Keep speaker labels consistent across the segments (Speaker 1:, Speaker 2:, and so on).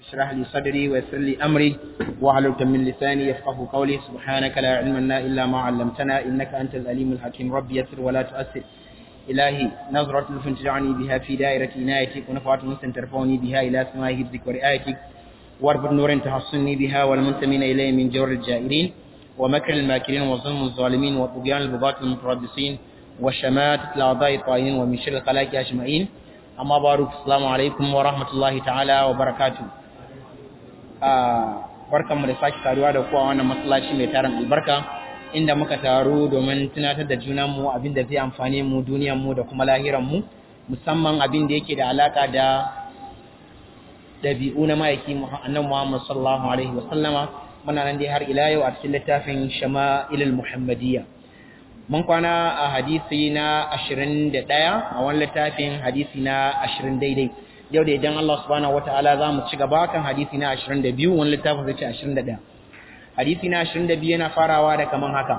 Speaker 1: اشرح لي صدري ويسر لي أمري واحلل من لساني يفقه قولي سبحانك لا علم لنا إلا ما علمتنا إنك أنت الأليم الحكيم ربي يسر ولا تؤثر إلهي نظرة لطف تجعلني بها في دائرة عنايتك ونفعة مسلم ترفعني بها إلى سماء حفظك ورعايتك واربط نور تحصني بها والمنتمين إليه من جور الجائرين ومكر الماكرين وظلم الظالمين وطغيان البغاة المتربصين وشماتة الأعضاء الطائعين ومن شر الخلائق أجمعين أما بارك السلام عليكم ورحمة الله تعالى وبركاته barkan mu da sake taruwa da kowa wannan masallaci mai tarin albarka inda muka taru domin tunatar da junanmu abin da zai amfane mu mu da kuma lahiranmu musamman abin da yake da alaka da ɗabi'u na ma'aiki annan Muhammad sallallahu alaihi wa sallama muna nan dai har ila yau a cikin littafin Shama'ilul Muhammadiyya mun kwana a hadisi na 21 a wani littafin hadisi na 20 daidai yau da idan Allah subhanahu wataala za mu ci gaba kan hadisi na 22 wani littafin zai ce 21 hadisi na 22 yana farawa da kaman haka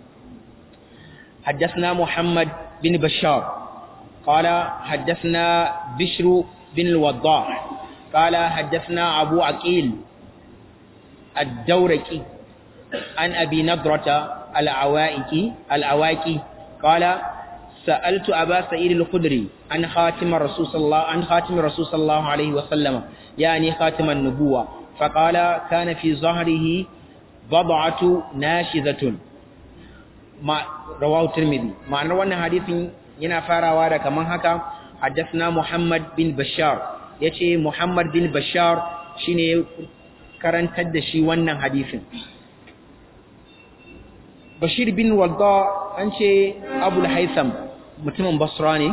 Speaker 1: حدثنا محمد بن بشار قال حدثنا بشر بن الوضاح قال حدثنا أبو عقيل الدوركي عن أبي نضرة العوائكي العوائكي قال سألت أبا سعيد الخدري عن خاتم الرسول صلى الله عن خاتم الرسول صلى الله عليه وسلم يعني خاتم النبوة فقال كان في ظهره بضعة ناشزة ما رواه الترمذي معنى wannan hadisin yana farawa da kaman haka حدثنا محمد بن بشار yace Muhammad bin Bashar shine karantar da shi wannan hadisin Bashir bin Wadda an ce Abul Haitham mutumin Basra ne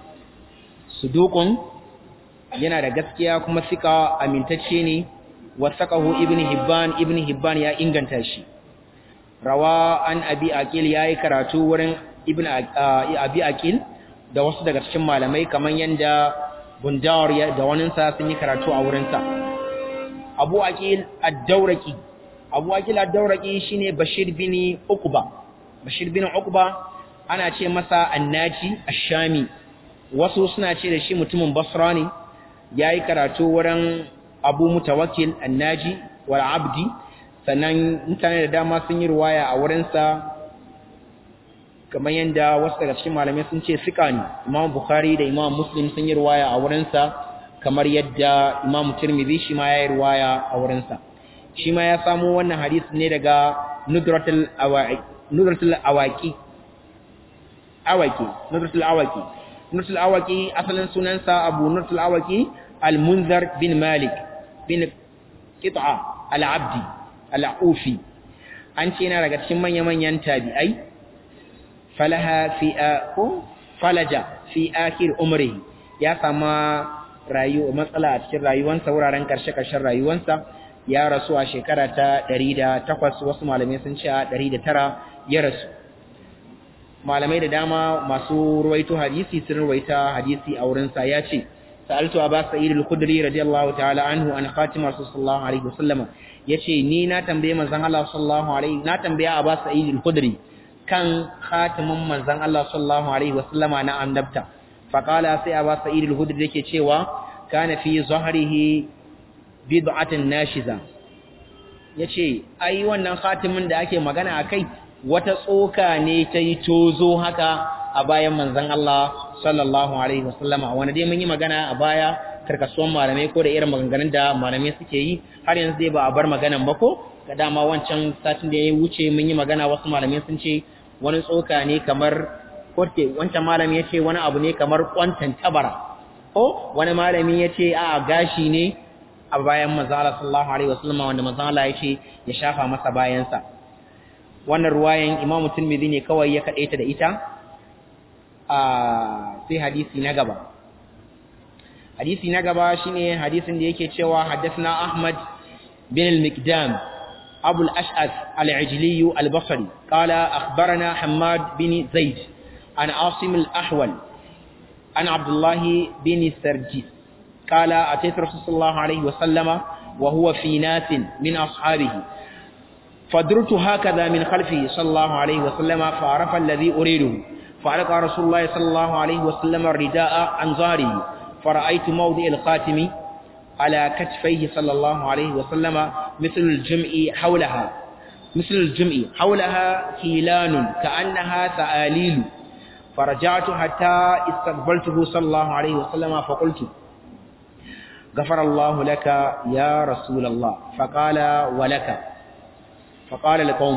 Speaker 1: Sudukun yana da gaskiya kuma sika amintacce ne wasaqahu Ibn Hibban Ibn Hibban ya inganta shi rawa an Abi Aqil yayi karatu wurin Ibn Abi Aqil da wasu daga cikin malamai kaman yanda Bundar da waninsa sun yi karatu a wurinsa Abu Aqil ad-Dawraki Abu Aqil ad-Dawraki shine Bashir bin Uqba Bashir bin Uqba ana ce masa Annaji Ash-Shami wasu suna ce da shi mutumin Basra ne yayi karatu wurin Abu Mutawakkil Annaji wal Abdi sannan mutane da dama sun yi ruwaya a wurinsa kamar yadda wasu daga cikin malamai sun ce sika ne Imam Bukhari da Imam Muslim sun yi ruwaya a wurinsa kamar yadda Imam Tirmidhi shi ma ya yi ruwaya a wurinsa shi ma ya samu wannan hadisi ne daga Nudratul Awaqi Nudratul Awaqi Awaqi Nudratul Awaqi Nudratul Awaqi asalin sunansa Abu Nudratul Awaqi Al-Munzar bin Malik bin Qit'a Al-Abdi Al-Ufi an ce yana daga cikin manya-manyan tabi'ai falaha fi falaja fi akhir umri ya sama rayu matsala a cikin rayuwarsa wuraren karshe-karshen rayuwarsa ya rasu a shekara ta 108 wasu malamai sun ce a 109 ya rasu malamai da dama masu ruwaito hadisi sun ruwaita hadisi a wurinsa ya ce sa'altu aba sa'id al-khudri radiyallahu ta'ala anhu an khatim rasulullah alaihi wasallam yace ni na tambaye manzon Allah sallallahu alaihi na tambaye aba sa'id al-khudri kan khatimin manzon Allah sallallahu alaihi wasallama na annabta faqala sai aba sa'id al-hudri yake cewa kana fi zahrihi bid'atun nashiza yace ai wannan khatimin da ake magana akai wata tsoka ne ta yi tozo haka a bayan manzon Allah sallallahu alaihi wasallama wanda dai mun yi magana a baya karkasuwan malamai ko da irin maganganun da malamai suke yi har yanzu dai ba a bar maganan ba ko ga dama wancan satin da ya wuce mun yi magana wasu malamai sun ce wani tsoka ne kamar korte wancan malami ya ce wani abu ne kamar kwantan tabara ko wani malami ya ce a gashi ne a bayan manzala sallallahu alaihi wasallam wanda manzala ya ce ya shafa masa bayansa wannan ruwayan imamu tirmidhi ne kawai ya kadaita da ita a sai hadisi na gaba hadisi na gaba shine hadisin da yake cewa haddathna ahmad bin al-miqdam أبو الأشعث العجلي البصري قال أخبرنا حماد بن زيد عن عاصم الأحول عن عبد الله بن سرجيس قال أتيت رسول الله عليه وسلم وهو في ناس من أصحابه فدرت هكذا من خلفه صلى الله عليه وسلم فعرف الذي أريده فألقى رسول الله صلى الله عليه وسلم الرداء عن ظهره فرأيت موضع الخاتم على كتفيه صلى الله عليه وسلم مثل الجمع حولها مثل الجمع حولها كيلان كأنها سآليل فرجعت حتى استقبلته صلى الله عليه وسلم فقلت غفر الله لك يا رسول الله فقال ولك فقال لقوم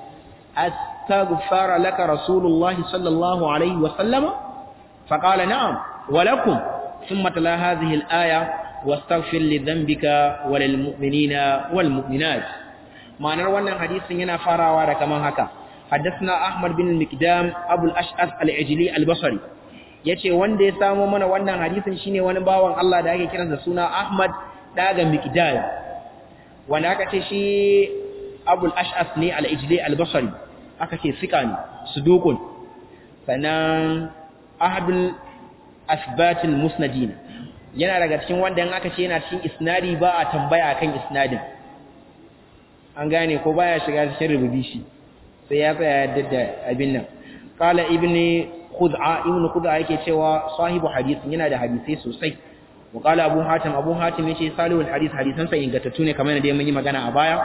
Speaker 1: استغفر لك رسول الله صلى الله عليه وسلم فقال نعم ولكم ثم تلا هذه الآية واستغفر لذنبك وللمؤمنين والمؤمنات معنى wannan hadisin yana farawa da kaman haka حدثنا احمد بن المقدام ابو الاشعث العجلي البصري yace wanda ya samo mana wannan hadisin shine wani bawan Allah da ake kiransa suna Ahmad daga Miqdad wanda aka ce shi Abu al-Ash'ath ne al-Ijli al-Basri aka ce sika ne sudukun sannan ahadul asbatil musnadin yana daga cikin wanda in aka ce yana cikin isnadi ba a tambaya akan isnadin an gane ko baya shiga cikin rububi shi sai ya tsaya da abin nan qala ibni khud'a ibn khud'a yake cewa sahibu hadisin yana da hadisi sosai wa qala abu hatim abu hatim yace salihul hadis hadisan sa ingantattu ne kamar yadda mun yi magana a baya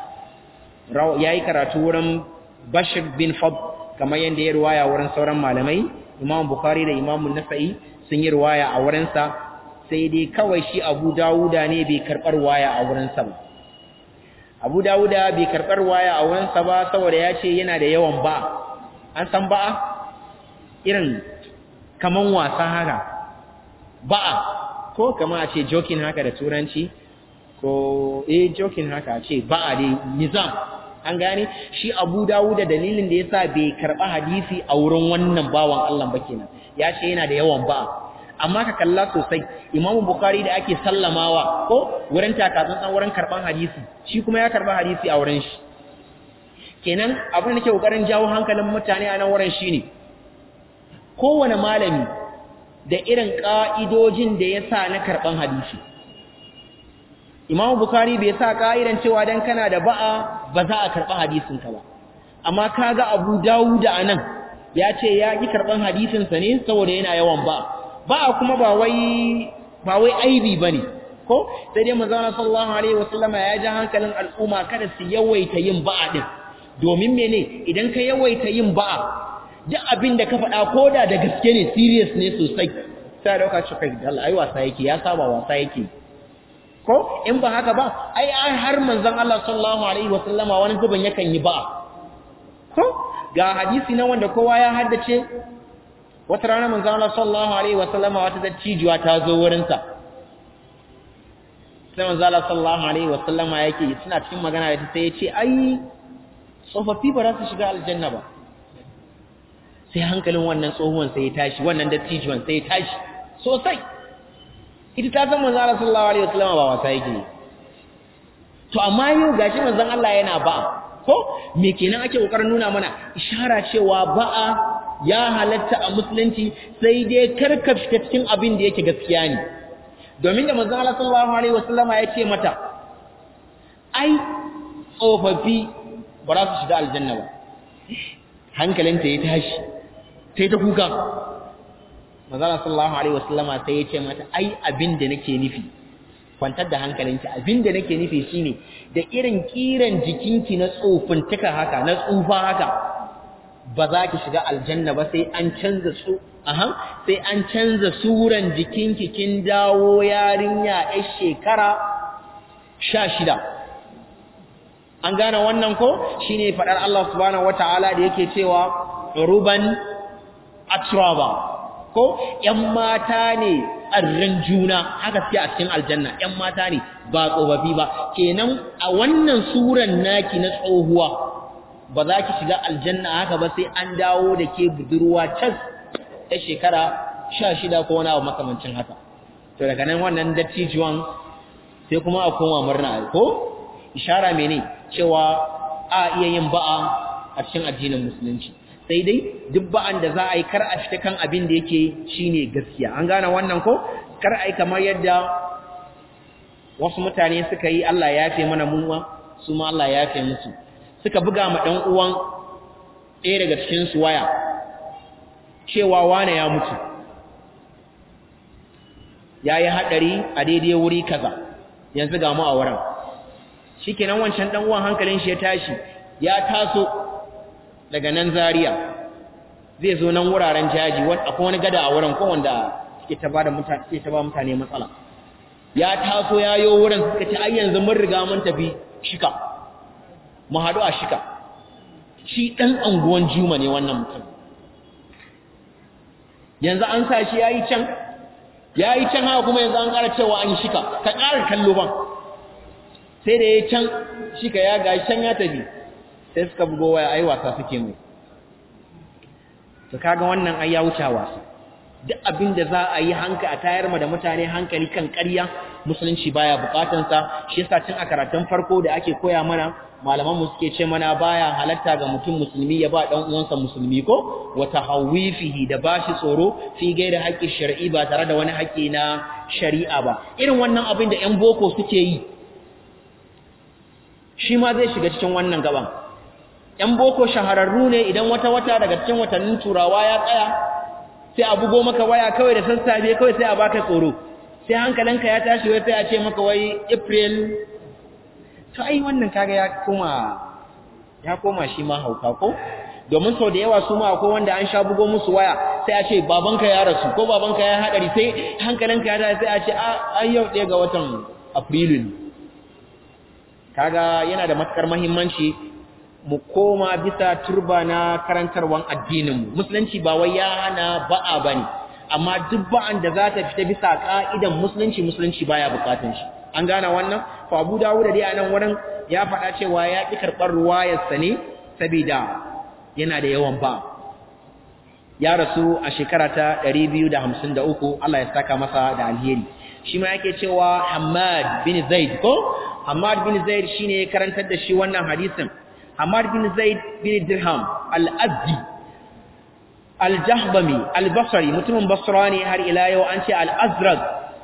Speaker 1: yayi karatu wurin bashir bin fad kamar yadda ya riwaya wurin sauran malamai imam bukhari da imam nasa'i sun yi riwaya a wurin sa sai dai kawai shi abu dawuda ne bai karbar waya a wurin sa ba abu dawuda bai karbar waya a wurin sa ba saboda ya ce yana da yawan ba an san ba'a irin kaman wasa haka ba'a ko kama a ce joking haka da turanci ko eh joking haka a ce ba'a dai nizam an gane shi abu dawuda dalilin da yasa bai karba hadisi a wurin wannan bawan Allah ba kenan ya ce yana da yawan ba'a amma ka kalla sosai imamu bukhari da ake sallamawa ko wurin takatsantsan wurin karban hadisi shi kuma ya karba hadisi a wurin shi kenan abin da ke kokarin jawo hankalin mutane a nan wurin shine kowane malami da irin ka'idojin da ya sa na karban hadisi imamu bukhari bai sa ka'idan cewa dan kana da ba'a ba za a karba hadisin ka ba amma kaga abu dawuda anan ya ce ya ki karban hadisin sa ne saboda yana yawan ba'a ba kuma ba wai ba wai aibi bane ko sai dai manzo sallallahu alaihi wasallam ya ji hankalin al'umma kada su yawaita yin ba'a din domin mene idan ka yawaita yin ba'a duk abin da ka faɗa koda da gaske ne serious ne sosai sai dauka shi kai Allah ai wasa yake ya saba wasa yake ko in ba haka ba ai har manzon Allah sallallahu alaihi wasallama wani zuban yakan yi ba'a ko ga hadisi na wanda kowa ya haddace wata rana manzo Allah sallallahu alaihi wasallama wata dattijuwa ta zo wurin sa sai manzo Allah sallallahu alaihi wasallama yake suna cikin magana da sai ya ce ai tsofaffi ba za su shiga aljanna ba sai hankalin wannan tsohuwan sai ya tashi wannan dattijuwan sai ya tashi sosai ita ta san manzo Allah sallallahu alaihi wasallama ba wasa yake to amma yau gashi manzon Allah yana ba'a ko me kenan ake kokarin nuna mana ishara cewa ba'a ya halatta a musulunci sai dai karka fita cikin abin da yake gaskiya ne domin da manzon Allah sallallahu alaihi wasallama ya ce mata ai tsofaffi ba za su shiga aljanna ba hankalinta ya tashi sai ta kuka manzon Allah sallallahu alaihi wasallama sai ya ce mata ai abin da nake nufi kwantar da hankalinki abin da nake nufi shine da irin kiran jikinki na tsofintuka haka na tsufa haka ba za ki shiga aljanna ba sai an canza su aha sai an canza suran jikinki kin dawo yarinya yar shekara 16 an gane wannan ko shine fadar Allah subhanahu wataala da yake cewa ruban atraba ko ƴan mata ne arran juna haka suke a cikin aljanna ƴan mata ne ba tsofaffi ba kenan a wannan suran naki na tsohuwa ba za ki shiga aljanna haka ba sai an dawo da ke budurwa cas ta shekara sha shida ko wani abu makamancin haka to daga nan wannan dattijuwan sai kuma a koma murna ko ishara mene cewa a iya yin ba'a a cikin addinin musulunci sai dai duk ba'an da za a yi kar a fita kan abin da yake shine gaskiya an gane wannan ko kar a yi kamar yadda wasu mutane suka yi Allah ya yafe mana munwa su ma Allah ya yafe musu suka buga ma ɗan uwan ɗaya daga cikin su waya cewa wane ya mutu yayi hadari a daidai wuri kaza yanzu ga mu a wurin shikenan wancan dan uwan hankalin shi ya tashi ya taso daga nan Zaria zai zo nan wuraren jaji akwai wani gada a wurin ko wanda suke ta bada mutane suke ta ba mutane matsala ya taso ya yo wurin suka ce ai yanzu mun riga mun tafi shika mu hadu a shika shi dan anguwan Juma ne wannan mutum yanzu an sa shi yayi can yayi can haka kuma yanzu an ƙara cewa an yi shika ka ƙara kallo ban sai da yayi can shika ya ga can ya tafi sai suka bugo waya ai wasa suke mai to kaga wannan ai ya wuce wasa duk abin da za a yi hanka a tayar ma da mutane hankali kan ƙarya musulunci baya bukatun sa shi yasa tun a karatun farko da ake koya mana malaman mu suke ce mana baya halatta ga mutum musulmi ya ba dan uwansa musulmi ko wa tahawwifihi da bashi tsoro fi gaida haƙƙi shar'i ba tare da wani haƙƙi na shari'a ba irin wannan abin da ƴan boko suke yi shi ma zai shiga cikin wannan gaban ‘yan boko shahararru ne idan wata-wata daga cikin watannin turawa ya tsaya sai a bugo maka waya kawai da sassafe kawai sai a baka tsoro sai hankalinka ya tashi wai sai a ce maka wai april to ai wannan kaga ya koma ya koma shi ma hauka ko domin sau da yawa su ma akwai wanda an sha bugo musu waya sai a ce babanka ya rasu ko babanka ya haɗari sai hankalinka ya tashi sai a ce ai yau ɗaya ga watan afrilu kaga yana da matukar muhimmanci mu koma bisa turba na karantarwan addininmu musulunci ba wai ya hana ba'a bane amma duk ba'an da za ta fita bisa ka'idan musulunci musulunci baya bukatun shi an gane wannan fa Abu Dawud dai a nan wurin ya faɗa cewa ya ki karɓar ruwayar sa ne saboda yana da yawan ba ya rasu a shekara ta 253 Allah ya saka masa da alheri shi ma yake cewa Hammad bin Zaid ko Hammad bin Zaid shine karantar da shi wannan hadisin Hamad bin Zaid bin Dirham al-Azdi al-Jahbami al-Basri mutumin Basra ne har ila yau an ce al-Azraq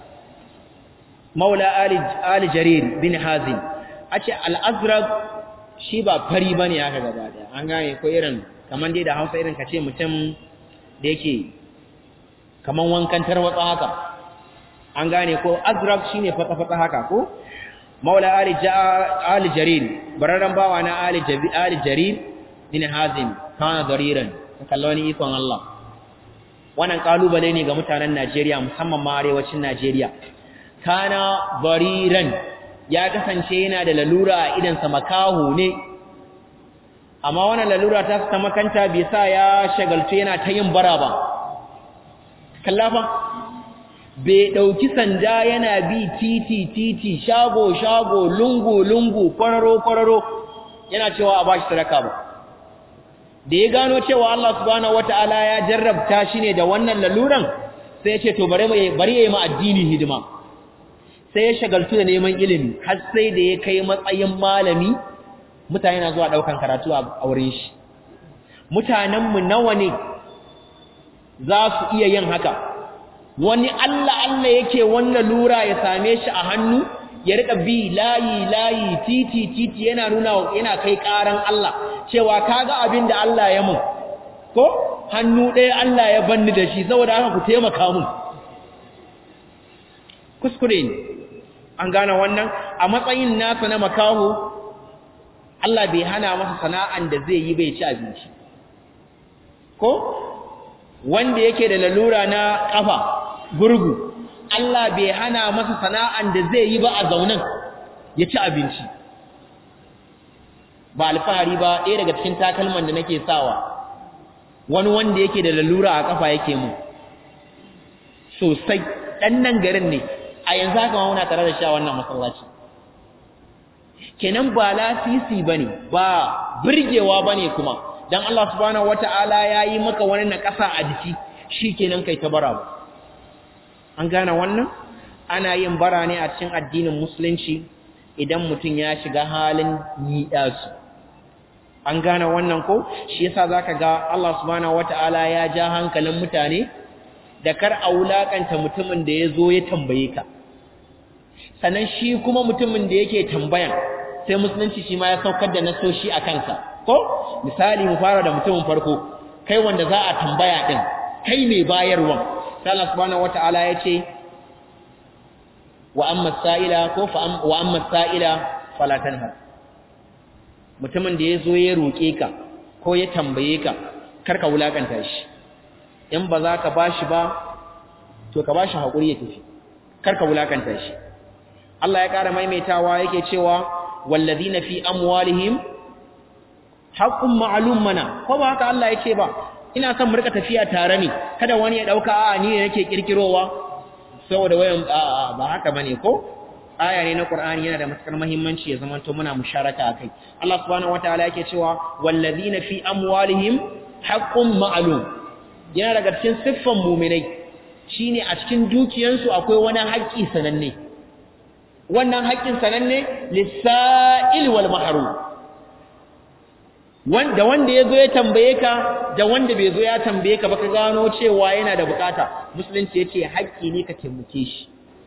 Speaker 1: Maula Ali Ali Jarir bin Hazim ace al-Azraq shi ba fari bane haka gaba daya an gane ko irin kaman dai da Hausa irin kace mutum da yake kaman wankan tarwatsa haka an gane ko Azraq shine fatsa-fatsa haka ko maula ali ali jarir bararran bawa na ali jabi ali jarir bin hazim kana dariran kalloni ikon Allah wannan kalubale ne ga mutanen Najeriya musamman ma arewacin Najeriya kana dariran ya kasance yana da lalura a idan sa makahu ne amma wannan lalura ta ta makanta bai sa ya shagaltu yana ta yin bara ba kallafa bai ɗauki sanda yana bi titi titi shago shago lungu lungu kwararo kwararo yana cewa a bashi sadaka ba da ya gano cewa Allah subhanahu wataala ya jarrabta shi ne da wannan laluran sai ya ce to bari bari yayi ma addini hidima sai ya shagaltu da neman ilimi har sai da ya kai matsayin malami mutane na zuwa daukan karatu a wurin shi mutanen mu nawa ne za su iya yin haka wani Allah Allah yake wannan lura ya same shi a hannu ya rika bi layi layi titi titi yana nuna yana kai karan Allah cewa kaga abin da Allah ya mun ko hannu ɗaya Allah ya banni da shi saboda haka ku taimaka mun kuskure ne an gane wannan a matsayin nasa na makaho Allah bai hana masa sana'an da zai yi bai ci abinci ko wanda yake da lalura na kafa gurgu Allah bai hana masa sana'an da zai yi ba a zaunan ya ci abinci ba alfahari ba ɗaya daga cikin takalman da nake sawa wani wanda yake da lalura a kafa yake mu sosai ɗan nan garin ne a yanzu haka ma muna tare da shi a wannan masallaci kenan ba lasisi bane ba birgewa bane kuma dan Allah subhanahu wataala yayi maka wani na ƙasa a jiki shikenan kai ta bara ba an gane wannan ana yin bara ne a cikin addinin musulunci idan mutum ya shiga halin yiɗasu an gane wannan ko shi yasa zaka ga Allah subhanahu wataala ya ja hankalin mutane da kar a wulakanta mutumin da ya zo ya tambaye ka sannan shi kuma mutumin da yake tambayan sai musulunci shi ma ya saukar da nasoshi a kansa ko misali mu fara da mutumin farko kai wanda za a tambaya din kai mai bayarwan sai Allah subhanahu wataala ya ce wa amma sa'ila ko fa wa amma sa'ila fala tanhar mutumin da yazo ya roke ka ko ya tambaye ka karka wulakanta shi in ba za ka bashi ba to ka bashi hakuri ya tafi karka wulakanta shi Allah ya ƙara maimaitawa yake cewa wallazina fi amwalihim haqqun ma'lum mana ko ba haka Allah yake ba ina son mu rika tafiya tare ne kada wani ya dauka a ni ne nake kirkirowa saboda wayan a ba haka bane ko aya ne na Qur'ani yana da matukar muhimmanci ya zama to muna musharaka akai Allah subhanahu wataala yake cewa wallazina fi amwalihim haqqun ma'lum yana daga cikin siffan mu'minai shine a cikin dukiyansu akwai wani haƙƙi sananne wannan haƙƙin sananne lisa'il wal mahrum wanda wanda yazo ya tambaye ka da wanda bai zo ya tambaye ka ba ka gano cewa yana da bukata musulunci yace haƙƙi ne ka taimake shi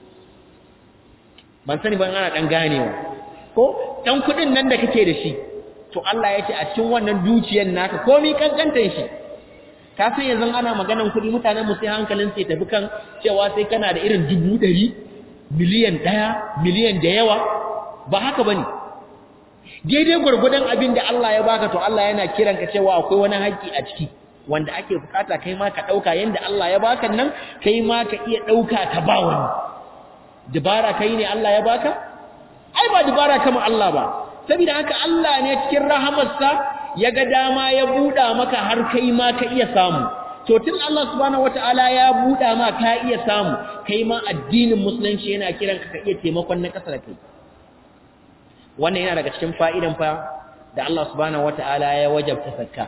Speaker 1: ban sani ban ana dan ganewa ko dan kudin nan da kake da shi to Allah yace a cikin wannan dukiyar naka komai kankantan shi ka san yanzu ana maganan kudi mutanen mu sai hankalin sai tafi kan cewa sai kana da irin dubu ɗari miliyan ɗaya miliyan da yawa ba haka bane daidai gwargwadon abin da Allah ya baka to Allah yana kiran ka cewa akwai wani haƙƙi a ciki wanda ake bukata kai ma ka ɗauka yanda Allah ya baka nan kai ma ka iya ɗauka ka ba wani dabara kai ne Allah ya baka ai ba dabara kama Allah ba saboda haka Allah ne cikin rahamarsa ya ga dama ya buɗa maka har kai ma ka iya samu to tun Allah subhanahu wataala ya buɗa ma ka iya samu kai ma addinin musulunci yana kiran ka ka iya taimakon na ƙasa da kai wannan yana daga cikin fa'idan fa da Allah subhanahu wata'ala ya wajabta zakka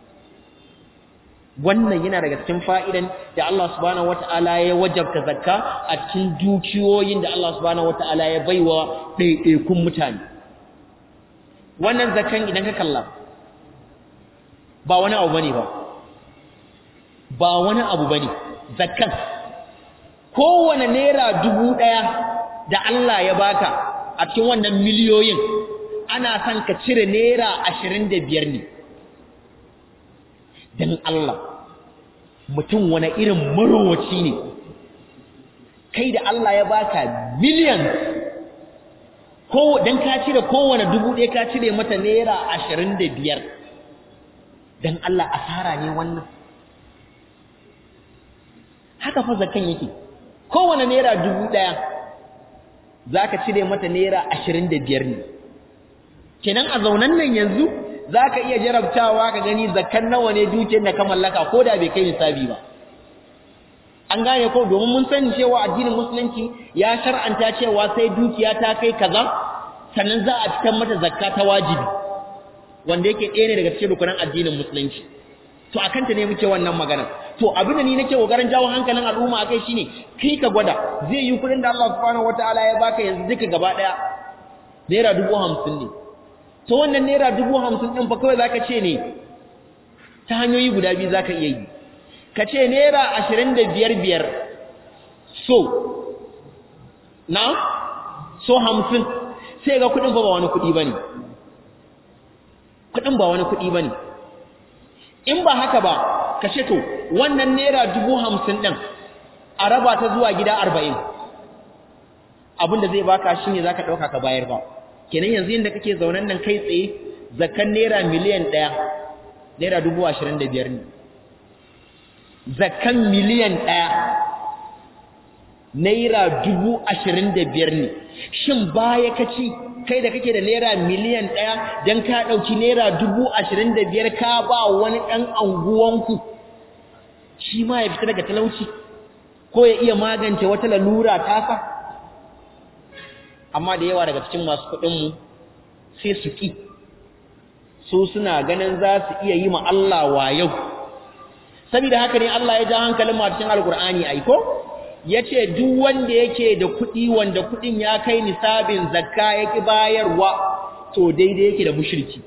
Speaker 1: wannan yana daga cikin fa'idan da Allah subhanahu wata'ala ya wajabta zakka a cikin dukiyoyin da Allah subhanahu wata'ala ya baiwa ɗaiɗaikun mutane wannan zakkan idan ka kalla ba wani abu bane ba ba wani abu bane zakkan kowane naira dubu ɗaya da Allah ya baka a cikin wannan miliyoyin ana son ka cire naira ashirin da biyar ne don Allah mutum wani irin marowaci ne kai da Allah ya baka miliyan ko don ka cire kowane dubu ɗaya ka cire mata naira ashirin da biyar don Allah asara ne wannan haka fa zakan yake kowane naira dubu ɗaya za ka cire mata naira ashirin da biyar ne kenan a zaunan nan yanzu za ka iya jarabtawa ka gani zakan nawa ne dukiyar da ka mallaka ko da bai kai nisabi ba an gane ko domin mun sani cewa addinin musulunci ya shar'anta cewa sai dukiya ta kai kaza sannan za a fitar mata zakka ta wajibi wanda yake ɗaya ne daga cikin rukunan addinin musulunci to akan ta ne muke wannan magana to abin da ni nake kokarin jawo hankalin al'umma akai shine kai ka gwada zai yi kudin da Allah subhanahu wataala ya baka yanzu duka gaba daya naira dubu hamsin ne to wannan naira dubu hamsin din fa kawai zaka ce ne ta hanyoyi guda biyu zaka iya yi ka ce naira ashirin da biyar biyar so na so hamsin sai ga kudin fa ba wani kudi bane kudin ba wani kudi bane in ba haka ba ka ce to wannan naira dubu hamsin ɗin a raba ta zuwa gida arba'in abinda zai baka shi ne za ka ɗauka ka bayar ba kenan yanzu yadda kake zaunen nan kai tsaye zakan naira miliyan ɗaya naira dubu ashirin da biyar ne zakan miliyan ɗaya naira dubu ashirin da biyar ne shin baya ka ci kai da kake da naira miliyan ɗaya don ka ɗauki naira dubu ashirin da biyar ka ba wani ɗan anguwanku shi ma ya fita daga talauci ko ya iya magance wata lalura tasa amma da yawa daga cikin masu kuɗinmu sai su ƙi su suna ganin za su iya yi ma Allah wa yau saboda haka ne Allah ya ja hankalin ma cikin alkur'ani aiko ya ce duk wanda yake da kuɗi wanda kuɗin ya kai nisabin zakka ya ƙi bayarwa to daidai yake da mushirki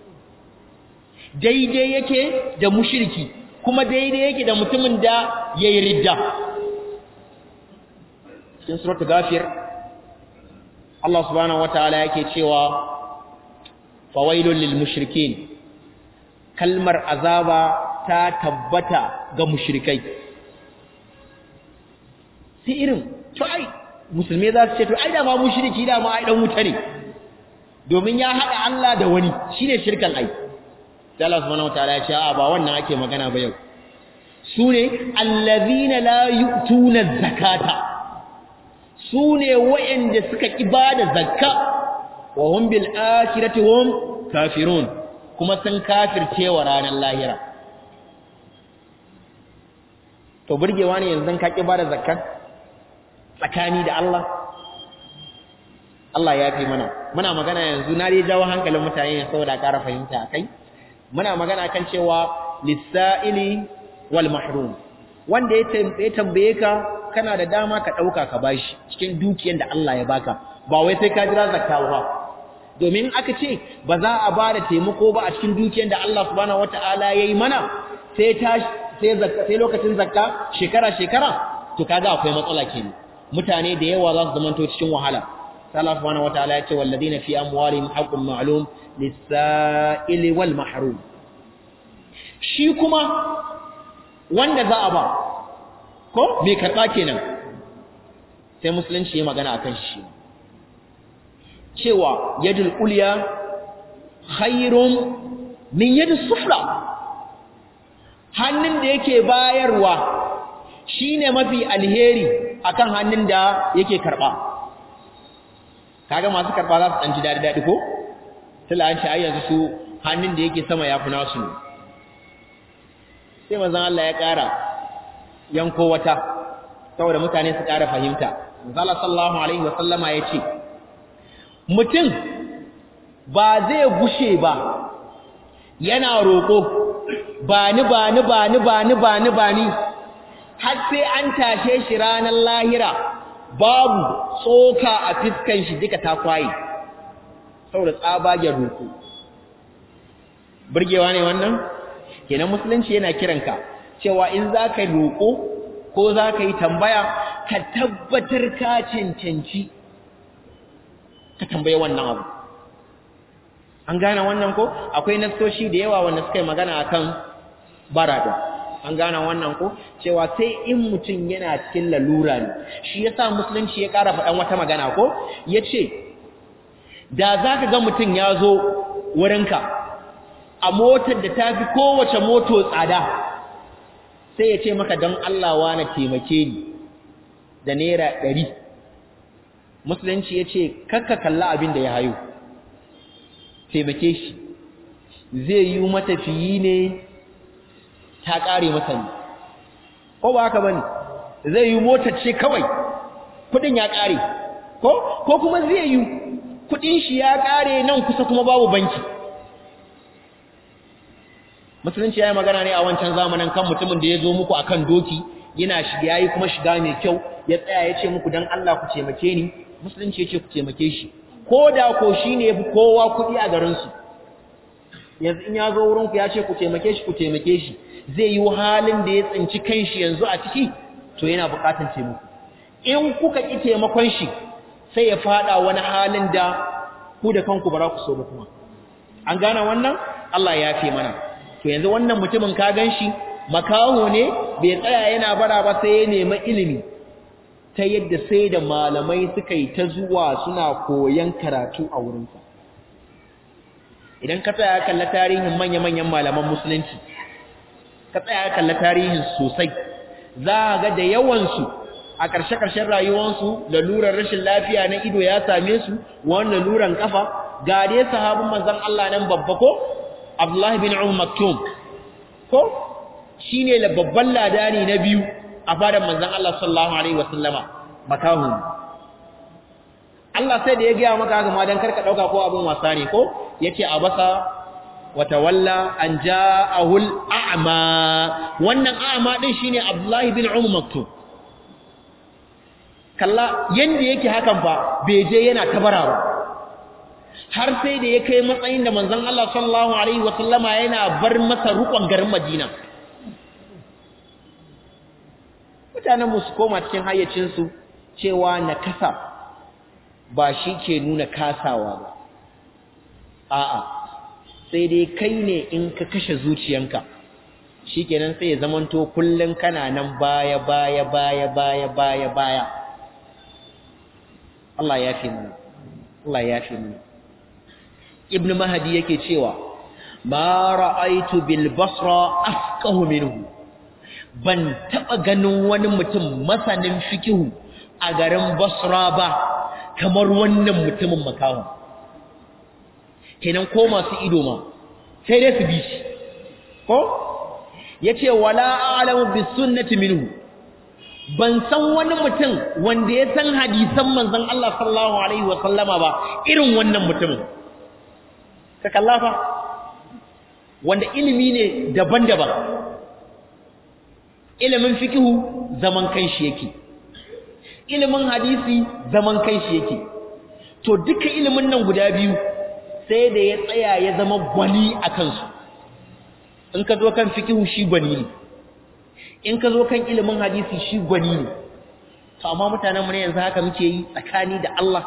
Speaker 1: daidai yake da mushirki kuma daidai yake da mutumin da ya yi ridda cikin suratul gafir Allah subhanahu wataala yake cewa fawailul lil mushrikin kalmar azaba ta tabbata ga mushrikai sai irin to ai musulmai za su ce to ai da ma mushriki da ma ai dan wuta ne domin ya hada Allah da wani shine shirkan ai sai Allah subhanahu wataala ya ce a ba wannan ake magana ba yau sune allazina la yu'tuna zakata sune wayanda suka ibada zakka wa hum bil akhirati hum kafirun kuma sun kafirce wa ranar lahira to burgewa ne yanzu ka ibada zakka tsakani da Allah Allah ya fi mana muna magana yanzu na dai jawo hankalin mutane saboda ƙara fahimta akai muna magana kan cewa lisa'ili wal mahrum wanda ya tambaye ka kana da dama ka dauka ka bashi cikin dukiyar da Allah ya baka ba wai sai ka jira zakka ba domin aka ce ba za a bada taimako ba a cikin dukiyar da Allah subhanahu wataala yayi mana sai ta sai zakka sai lokacin zakka shekara shekara to kaga akwai matsala kenan mutane da yawa za su zamanto cikin wahala Allah subhanahu wataala ya ce walladina fi amwalihim haqqun ma'lum lis-sa'ili wal mahrum shi kuma wanda za a ba ko me karba kenan sai musulunci ya magana akan shi cewa yadul ulya khairun min yadis sufla hannun da yake bayarwa shine mafi alheri akan hannun da yake karba kaga masu karba za su dan ji dadi dadi ko tilla an ce ai yanzu su hannun da yake sama yafi nasu ne sai manzon Allah ya ƙara yanko wata saboda mutane su ƙara fahimta manzon sallallahu alaihi wa sallama yace mutum ba zai gushe ba yana roƙo ba ni ba ni ba ni ba ni ba ni ba ni har sai an tashe shi ranar lahira babu tsoka a fiskan shi duka ta kwaye saboda tsabagen roƙo burgewa ne wannan kenan musulunci yana kiranka cewa in za ka yi roƙo ko za ka yi tambaya ka tabbatar ka cancanci ka tambaye wannan abu an gane wannan ko akwai nasoshi da yawa wanda suka yi magana akan barada an gane wannan ko cewa sai in mutum yana cikin lalura ne shi yasa musulunci ya ƙara faɗan wata magana ko yace da zaka ga mutum ya zo wurinka a motar da ta fi kowace moto tsada sai ya ce maka don Allah wa na taimake ni da naira ɗari musulunci ya ce kakka kalla abin da ya hayo taimake shi zai yi matafiyi ne ta ƙare masa ne ko ba haka bane zai yi motar ce kawai kudin ya ƙare ko ko kuma zai yi kudin shi ya ƙare nan kusa kuma babu banki musulunci ya yi magana ne a wancan zamanin kan mutumin da ya zo muku akan doki yana shiga yayi kuma shiga mai kyau ya tsaya ya ce muku dan Allah ku taimake ni musulunci ya ce ku taimake shi ko da ko shi ne fi kowa kuɗi a garinsu yanzu in ya zo wurinku ya ce ku taimake shi ku taimake shi zai yi halin da ya tsinci kanshi yanzu a ciki to yana buƙatar taimako in kuka ƙi taimakon shi sai ya faɗa wani halin da ku da kanku ba za ku so ba kuma an gane wannan Allah ya fi mana to yanzu wannan mutumin ka gan shi makaho ne bai tsaya yana bara ba sai ya nemi ilimi ta yadda sai da malamai suka yi ta zuwa suna koyan karatu a wurinsa idan ka tsaya kalla tarihin manya-manyan malaman musulunci ka tsaya kalla tarihin sosai za a ga da yawansu a ƙarshe-ƙarshen rayuwarsu lalurar rashin lafiya na ido ya same su wani laluran kafa ga dai sahabin manzon Allah nan babba ko Abdullahi bin Umar Maktum ko shine babban ladani na biyu a fadar manzon Allah sallallahu alaihi wasallama makahu Allah sai da ya gaya maka haka ma dan karka dauka ko abin wasa ne ko yace abasa watawalla an ja'ahu al-a'ma wannan a'ma din shine Abdullahi bin Umar Maktum kalla yanda yake hakan fa bai je yana tabara ba har sai da ya kai matsayin da manzon Allah sallallahu alaihi wasallama yana bar masa rukun garin Madina mutanen mu su koma cikin hayyacinsu cewa nakasa ba shi ke nuna kasawa ba a'a sai dai kai ne in ka kashe zuciyanka shikenan sai ya zamanto kullun kana nan baya baya baya baya baya baya Allah ya fi mana Allah ya fi mana ibn mahdi yake cewa ma ra'aitu bil basra afqahu minhu ban taba ganin wani mutum masanin fikihu a garin basra ba kamar wannan mutumin makawa kenan ko masu ido ma sai dai su bi shi ko yace wala a'lamu bis sunnati minhu ban san wani mutum wanda ya san hadisan manzon Allah sallallahu alaihi wa sallama ba irin wannan mutumin ka kallafa wanda ilimi ne daban-daban ilimin fikihu zaman kanshi yake ilimin hadisi zaman kanshi yake to duka ilimin nan guda biyu sai da ya tsaya ya zama gwani a kansu in ka zo kan fikihu shi gwani ne in ka zo kan ilimin hadisi shi gwani ne to amma mutanen mu ne yanzu haka muke yi tsakani da Allah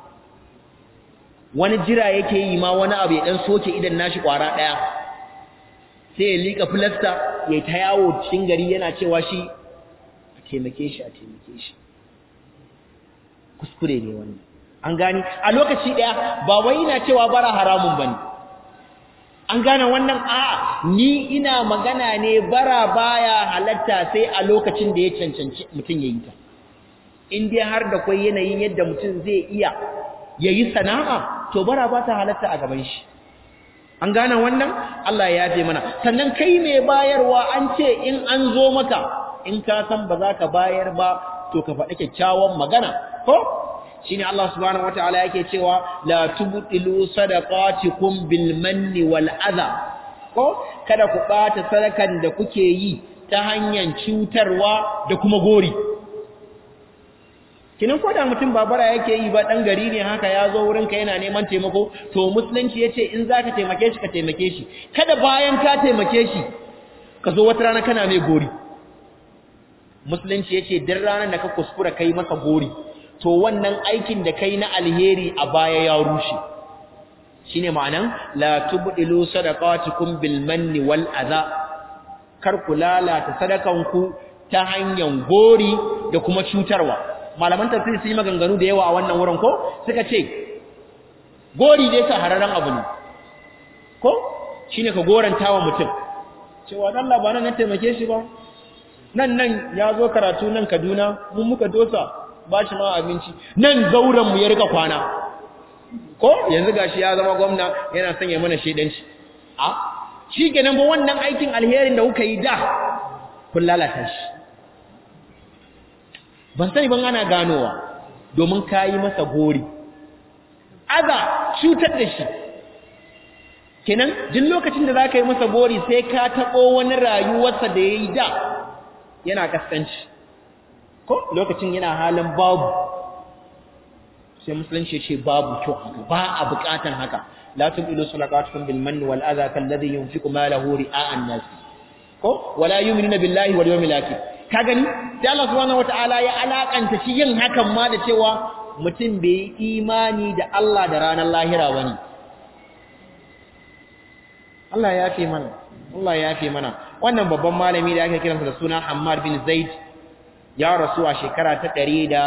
Speaker 1: wani jira yake yi ma wani abu ya dan soke idan nashi kwara daya sai ya lika filasta ya ta yawo cikin gari yana cewa shi a taimake shi a taimake shi kuskure ne wannan an gani a lokaci daya ba wai ina cewa bara haramun bane an gane wannan a ni ina magana ne bara baya halatta sai a lokacin da ya cancanci mutum yayi ta in dai har da kai yanayin yadda mutum zai iya yayi sana'a to bara ba ta halatta a gaban shi an gane wannan Allah ya yafe mana sannan kai mai bayarwa an ce in an zo maka in ka san ba za ka bayar ba to ka faɗi kyakkyawan magana ko shine Allah subhanahu wataala yake cewa la tubtilu sadaqatikum bil manni wal adha ko kada ku bata sadakan da kuke yi ta hanyar cutarwa da kuma gori kinan ko da mutum babara yake yi ba dan gari ne haka ya zo wurin ka yana neman taimako to musulunci yace in zaka taimake shi ka taimake shi kada bayan ka taimake shi ka zo wata rana kana mai gori musulunci yace duk ranar da ka kuskura kai masa gori to wannan aikin da kai na alheri a baya ya rushe shine ma'anan la tubdilu sadaqatikum bil manni wal adha kar ku lalata sadakanku ta hanyar gori da kuma cutarwa malaman tafsiri sun yi maganganu da yawa a wannan wurin ko suka ce gori dai sa hararren abu ne ko shine ka goranta wa mutum cewa dan Allah ba nan na taimake shi ba nan nan ya zo karatu nan Kaduna mun muka dosa ba shi ma abinci nan zauren mu ya rika kwana ko yanzu gashi ya zama gwamna yana son ya mana shedanci a shi kenan ba wannan aikin alherin da kuka yi da kun lalata shi ban sani ban ana ganowa domin kayi masa gori aza cutar da shi kenan duk lokacin da za ka yi masa gori sai ka taɓo wani rayuwarsa da ya yi da yana kaskanci ko lokacin yana halin babu sai musulunci ce babu kyau haka ba a bukatan haka la tubilu sadaqatukum bil manni wal adha kal ladhi yunfiqu malahu ri'a an-nas ko wala yu'minuna billahi wal yawmil akhir ka gani sai Allah subhanahu wataala ya alakanta shi yin hakan ma da cewa mutum bai imani da Allah da ranar lahira bane Allah ya fi mana Allah ya fi mana wannan babban malami da ake kiransa da suna Hammar bin Zaid ya rasu a shekara ta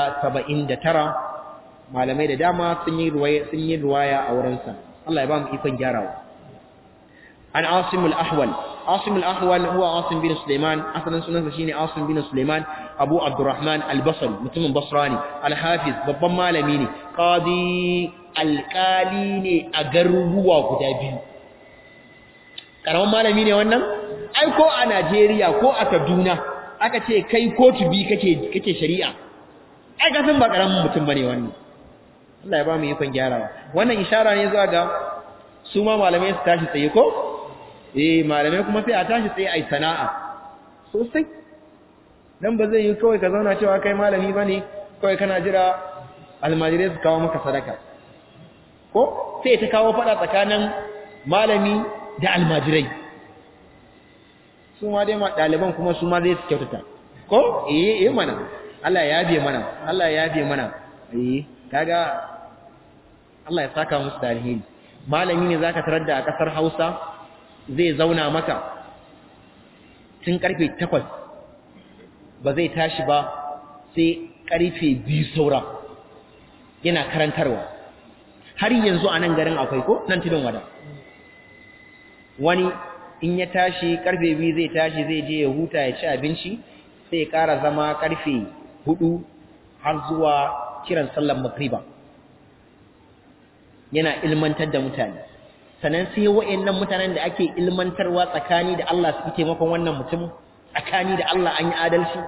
Speaker 1: 179 malamai da dama sun yi ruwaya sun yi ruwaya a wurinsa Allah ya ba mu ikon gyarawa an Asim al-Ahwal Asim al-Ahwal huwa Asim bin Sulaiman asalin sunansa shine Asim bin Sulaiman Abu Abdurrahman al-Basri mutumin Basra ne al-Hafiz babban malami ne qadi alkali ne a garuruwa guda biyu karaman malami ne wannan ai ko a Najeriya ko a Kaduna aka ce kai kotu bi kake kake shari'a ai ka san ba karamin mutum bane wannan Allah ya ba mu ikon gyarawa wannan ishara ne zuwa ga su ma malamai su tashi tsaye ko eh malamai kuma sai a tashi tsaye ai sana'a sosai dan ba zai yi kawai ka zauna cewa kai malami bane kawai kana jira almajirai su kawo maka sadaka ko sai ta kawo fada tsakanin malami da almajirai su ma dai ma ɗaliban kuma su ma zai su kyautata ko eh eh mana Allah ya yabe mana Allah ya yabe mana eh kaga Allah ya saka musu da alheri malami ne zaka tarar da a kasar Hausa zai zauna maka tun karfe 8 ba zai tashi ba sai karfe 2 saura yana karantarwa har yanzu a nan garin akwai ko nan tudun wada wani in ya tashi karfe biyu zai tashi zai je ya huta ya ci abinci sai ya ƙara zama karfe hudu har zuwa kiran sallar magriba yana ilmantar da mutane sannan sai wa'annan mutanen da ake ilmantarwa tsakani da Allah su taimakon wannan mutum tsakani da Allah an yi adalci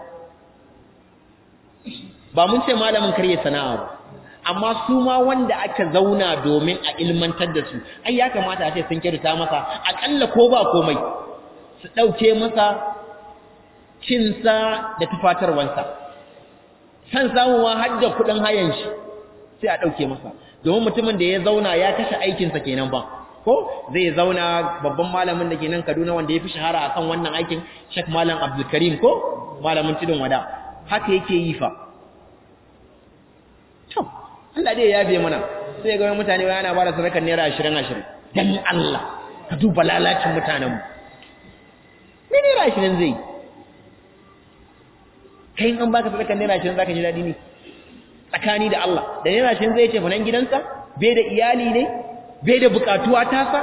Speaker 1: ba mun ce malamin karye sana'a ba amma su ma wanda aka zauna domin a ilmantar da su ai ya kamata a ce sun kirta masa akalla ko ba komai su ɗauke masa cinsa da tufatarwansa san samuwa har da kuɗin hayan shi sai a ɗauke masa domin mutumin da ya zauna ya kashe aikinsa kenan ba ko zai zauna babban malamin da ke nan Kaduna wanda ya fi shahara akan wannan aikin Sheikh Malam Abdul Karim ko malamin tudun wada haka yake yi fa to Allah dai ya biye mana sai ga mutane wai ana bada sadakar naira 20 20 dan Allah ka duba lalacin mutanen mu me naira 20 zai kai an baka sadakar naira 20 zaka ji dadi ne tsakani da Allah da naira 20 zai ce fa nan gidansa bai da iyali ne bai da bukatuwa tasa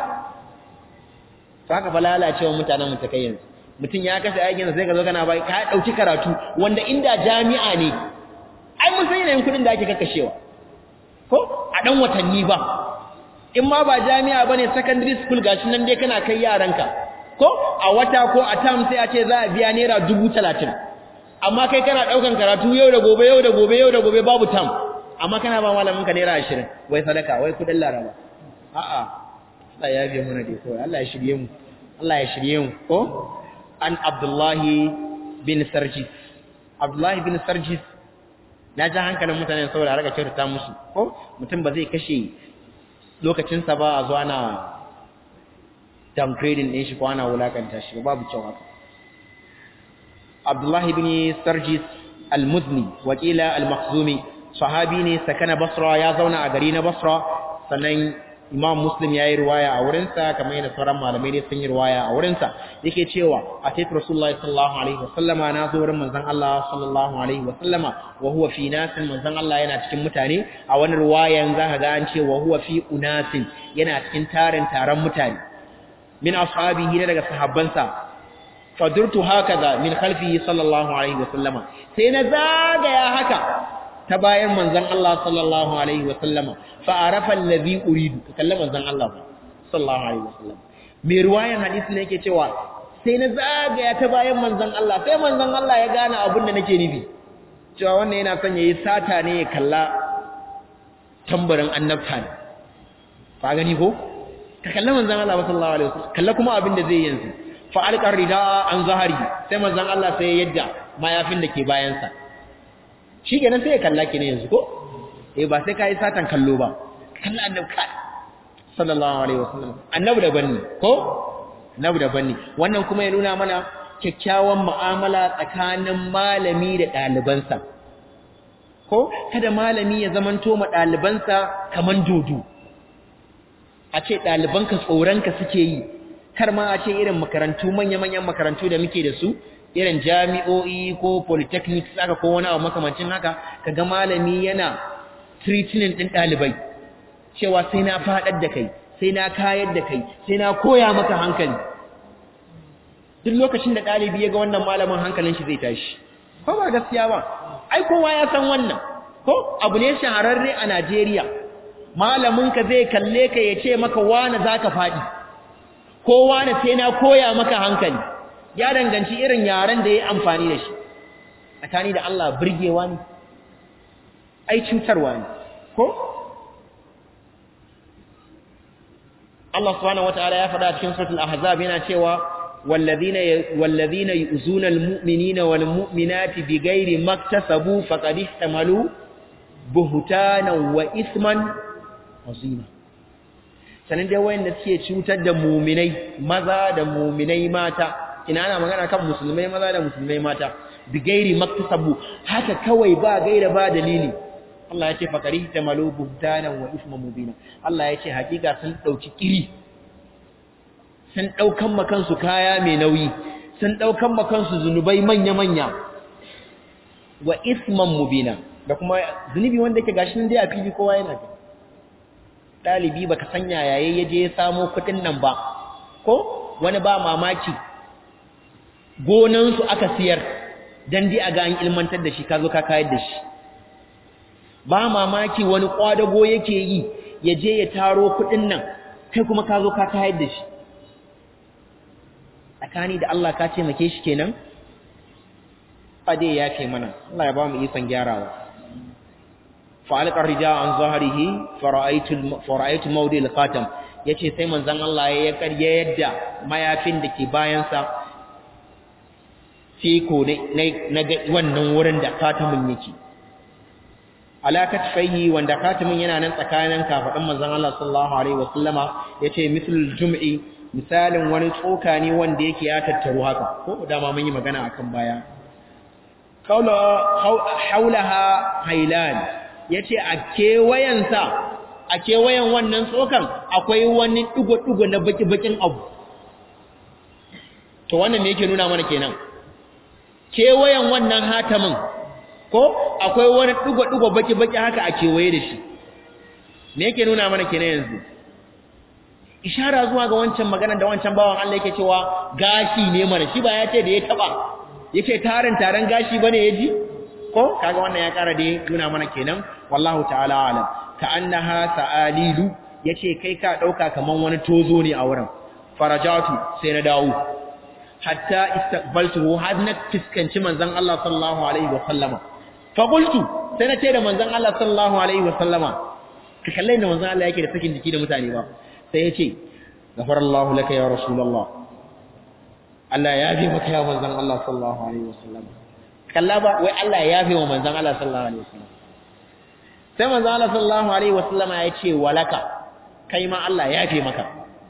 Speaker 1: saka fa lalacewa mutanen mu ta kai yanzu mutum ya kashe aikin sai ka zo kana bai ka dauki karatu wanda inda jami'a ne ai mun san yanayin kudin da ake kakkashewa ko a dan watanni ba in ma ba jami'a bane secondary school gashi nan dai kana kai yaranka ko a wata ko a term sai a ce za a biya naira 30 amma kai kana daukan karatu yau da gobe yau da gobe yau da gobe babu term amma kana ba malamin ka naira 20 wai sadaka wai kudin laraba a'a Allah ya biya mana dai kawai Allah ya shirye mu Allah ya shirye mu ko an Abdullahi bin Sarjis Abdullahi bin Sarjis na ji hankalin mutane saboda a raka kyautata musu ko mutum ba zai kashe lokacinsa ba a zuwa na downgrading ɗin shi ko ana wulakanta shi babu kyau haka Abdullahi bin Sarjis al-Muzni wakila al-Makhzumi sahabi ne sakana Basra ya zauna a gari na Basra sannan Imam Muslim ya yi riwaya a wurinsa kamar yadda sauran malamai ne sun yi riwaya a wurinsa yake cewa a tafi Rasulullahi sallallahu alaihi wasallama na zo wurin manzon Allah sallallahu alaihi wasallama wa huwa fi nasin manzon Allah yana cikin mutane a wani riwayan za ka ga an ce wa huwa fi unasin yana cikin tarin taron mutane min ashabihi daga sahabbansa fadurtu hakaza min khalfihi sallallahu alaihi wasallama sai na zagaya haka ta bayan manzon Allah sallallahu alaihi wasallama fa arafa allazi uridu kalla manzon Allah sallallahu alaihi wasallam mai ruwayan hadisi ne yake cewa sai na zagaya ta bayan manzon Allah sai manzon Allah ya gane abin da nake nufi cewa wannan yana son yayi sata ne ya kalla tambarin annabta ne ka gani ko ka kalla manzon Allah sallallahu alaihi wasallam kalla kuma abin da zai yanzu fa alqar rida an zahari sai manzon Allah sai yadda mayafin da ke bayansa shi kenan sai ya kalla ki ne yanzu ko eh ba sai ka yi satan kallo ba kalla annabi ka sallallahu alaihi wasallam annabi da banni ko annabi da banni wannan kuma ya nuna mana kyakkyawan mu'amala tsakanin malami da ɗalibansa ko kada malami ya zamanto ma ɗalibansa kaman dodo a ce ɗalibanka tsoronka suke yi kar ma a ce irin makarantu manya-manyan makarantu da muke da su irin jami'o'i ko polytechnics aka ko wani abu makamancin haka kaga malami yana treatment din dalibai cewa sai na fadar da kai sai na kayar da kai sai na koya maka hankali duk lokacin da dalibi ya ga wannan malamin hankalin shi zai tashi ko ba gaskiya ba ai kowa ya san wannan ko abu ne shahararre a Najeriya malamin ka zai kalle ka ya ce maka wani zaka fadi ko wani sai na koya maka hankali ya danganci irin yaren da ya amfani da shi tsakani da Allah birgewa ne ai cutarwa ne ko Allah subhanahu wataala ya faɗa cikin suratul ahzab yana cewa wallazina wallazina yu'zuna almu'minina walmu'minati bighairi maktasabu faqad ihtamalu buhtanan wa isman azima sanan dai wayanda suke cutar da mu'minai maza da mu'minai mata ina ana magana kan musulmai maza da musulmai mata bi gairi maktasabu haka kawai ba gaira ba dalili Allah ya ce fakari ta malu buhtanan wa isma mubina Allah ya ce hakika sun dauki kiri sun daukan makansu kaya mai nauyi sun daukan makansu zunubai manya manya wa isman mubina da kuma zunubi wanda yake gashi nan dai a fili kowa yana gani dalibi baka sanya yayin yaje ya samo kudin nan ba ko wani ba mamaki gonan su aka siyar dan dai a ga an ilmantar da shi ka zo ka kayar da shi ba mamaki wani kwadago yake yi yaje ya taro kudin nan kai kuma ka zo ka kayar da shi tsakani da Allah ka taimake shi kenan fade ya kai mana Allah ya ba mu ikon gyarawa fa'alqa rija an zahrihi fara'aytu fara'aytu mawdi al-khatam yace sai manzon Allah ya karye yadda mayafin da ke bayan sa fiko ne na wannan wurin da khatamin yake alakat fayhi wanda khatamin yana nan tsakanin kafadin manzon Allah sallallahu alaihi wasallama yace mislul jum'i misalin wani tsoka ne wanda yake ya tattaru haka ko dama mun yi magana akan baya haulaha hailan yace a kewayensa a kewayen wannan tsokan akwai wani dugo-dugo na baki-bakin abu to wannan me yake nuna mana kenan kewayen wannan hatamin ko akwai wani dugo-dugo baki-baki haka a kewaye da shi me yake nuna mana kenan yanzu ishara zuwa ga wancan magana da wancan bawan Allah yake cewa gashi ne mana shi ba ya ce da ya taba yace tarin taron gashi bane yaji ko kaga wannan ya kara da nuna mana kenan wallahu ta'ala alam ka annaha sa'alilu yace kai ka dauka kaman wani tozo ne a wurin farajatu sai na dawo hatta istaqbaltuhu had na fiskanci manzon Allah sallallahu alaihi wa sallama fa qultu sai na ce da manzon Allah sallallahu alaihi wa sallama ka kalle da manzon Allah yake da sakin jiki da mutane ba sai ya ce gafarallahu laka ya rasulullah Allah ya yafe maka ya manzon Allah sallallahu alaihi wasallam kalla ba wai Allah ya yafe wa manzon Allah sallallahu alaihi wasallam sai manzon Allah sallallahu alaihi wasallam ya ce walaka kai ma Allah ya yafe maka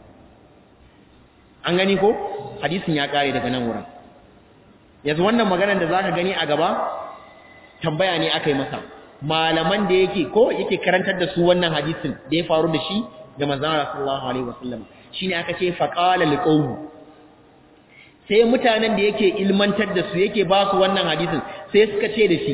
Speaker 1: an gani ko hadisin ya kare daga nan wurin yanzu wannan maganar da zaka gani a gaba tambaya ne aka yi masa malaman da yake ko yake karantar da su wannan hadisin da ya faru da shi da manzon Allah sallallahu alaihi wasallam shine aka ce faqala liqawmi sai mutanen da yake ilmantar da su yake ba su wannan hadisin sai suka ce da shi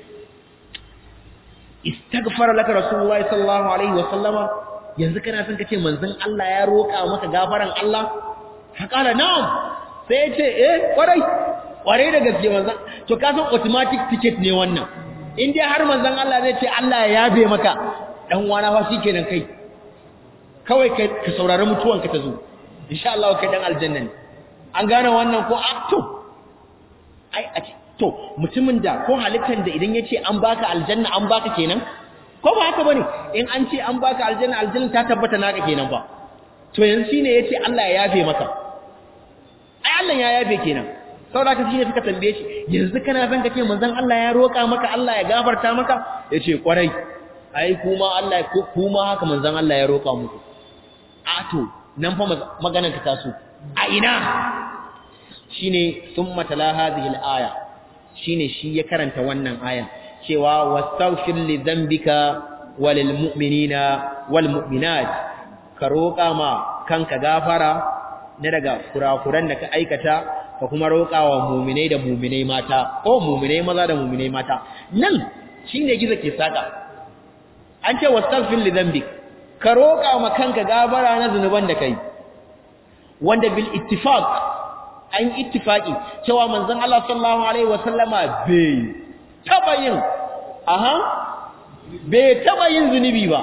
Speaker 1: istaghfara laka rasulullahi sallallahu alaihi wasallama yanzu kana son kace manzon Allah ya roka maka gafaran Allah faqala na'am sai ya ce eh kwarai kwarai da gaske manzon to ka san automatic ticket ne wannan in dai har manzon Allah zai ce Allah ya yabe maka dan wana fa shikenan kai kawai ka saurari mutuwanka ta zo insha Allah kai dan aljanna ne an gane wannan ko to ai a to mutumin da ko halittar da idan yace an baka aljanna an baka kenan ko ba haka bane in an ce an baka aljanna aljanna ta tabbata naka kenan ba to yanzu shine yace Allah ya yafe maka ai Allah ya yafe kenan saboda ka shine suka tambaye shi yanzu kana son kace manzon Allah ya roka maka Allah ya gafarta maka yace kwarai ai kuma Allah kuma haka manzon Allah ya roka muku a to nan fa maganar ta taso a ina shine thumma tala hadhihi al-aya shine shi ya karanta wannan ayan cewa wastaghfir li dhanbika walil mu'minina wal mu'minat ka roƙa ma kanka gafara na daga kurakuran da ka aikata ka kuma roƙa wa mu'minai da mu'minai mata ko mu'minai maza da mu'minai mata nan shine gizo ke saka an ce wastaghfir li dhanbika ka roƙa ma kanka gafara na zunuban da kai wanda bil ittifaq an ittifaqi cewa manzon Allah sallallahu alaihi wasallama bai taba yin aha bai taba yin zunubi ba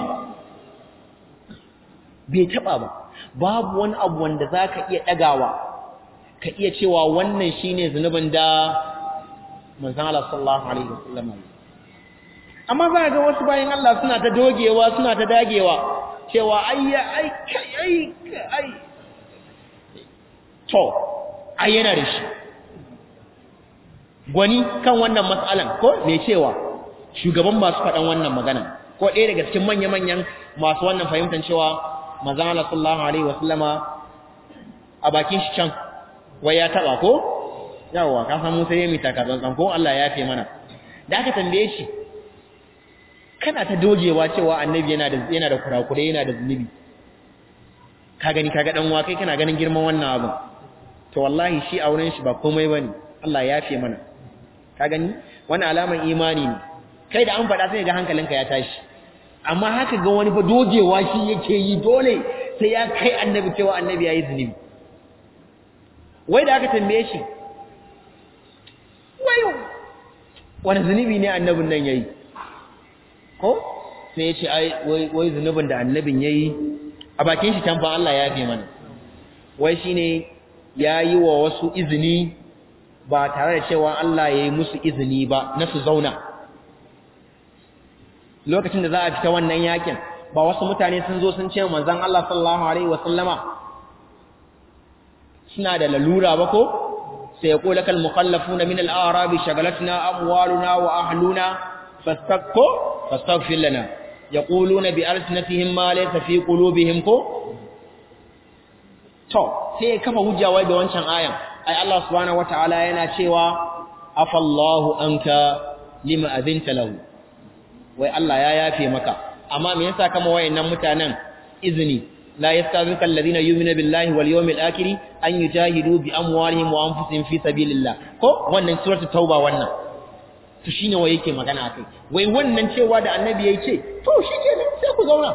Speaker 1: bai taba ba babu wani abu wanda zaka iya dagawa ka iya cewa wannan shine zunubin da manzon Allah sallallahu alaihi wasallama amma za ga wasu bayan Allah suna ta dogewa suna ta dagewa cewa ai ai ai ai to ai yana da shi gwani kan wannan matsalan ko me cewa shugaban masu faɗan wannan magana ko ɗaya daga cikin manya-manyan masu wannan fahimtar cewa manzon Allah sallallahu alaihi wasallama a bakin shi can wai ya taba ko yawa ka san mu sai mu taka tsantsan ko Allah ya fi mana da aka tambaye shi kana ta dogewa cewa annabi yana da yana da kurakure yana da zunubi ka gani kaga dan wa kai kana ganin girman wannan abu to wallahi shi auren shi ba komai bane Allah ya fi mana ka gani wannan alaman imani ne kai da an faɗa sai ga hankalinka ya tashi amma haka ga wani fa dogewa shi yake yi dole sai ya kai annabi cewa annabi yayi zunubi wai da aka tambaye shi wayo wani zunubi ne annabin nan yayi ko sai ya ce ai wai wai zunubin da annabin yayi a bakin shi tamfa Allah ya fi mana wai shine yayi wa wasu izini ba tare da cewa Allah yayi musu izini ba na su zauna lokacin da za a fita wannan yakin ba wasu mutane sun zo sun ce manzon Allah sallallahu alaihi wasallama suna da lalura ba ko sai yaqulu lakal mukhallafuna min al-a'rab shagalatna amwaluna wa ahluna fastaqu fastaghfir lana yaquluna bi alsinatihim ma laysa fi qulubihim ko to sai kafa hujja wai da wancan ayan ai Allah subhanahu wataala yana cewa afallahu anka lima azinta lahu wai Allah ya yafe maka amma me yasa kama wayannan mutanen izini la yastazinka alladhina yu'minuna billahi wal yawmil akhir an yujahidu bi amwalihim wa anfusihim fi sabilillah ko wannan suratul tauba wannan to shine wai yake magana akai wai wannan cewa da annabi yayi ce to shikenan sai ku zauna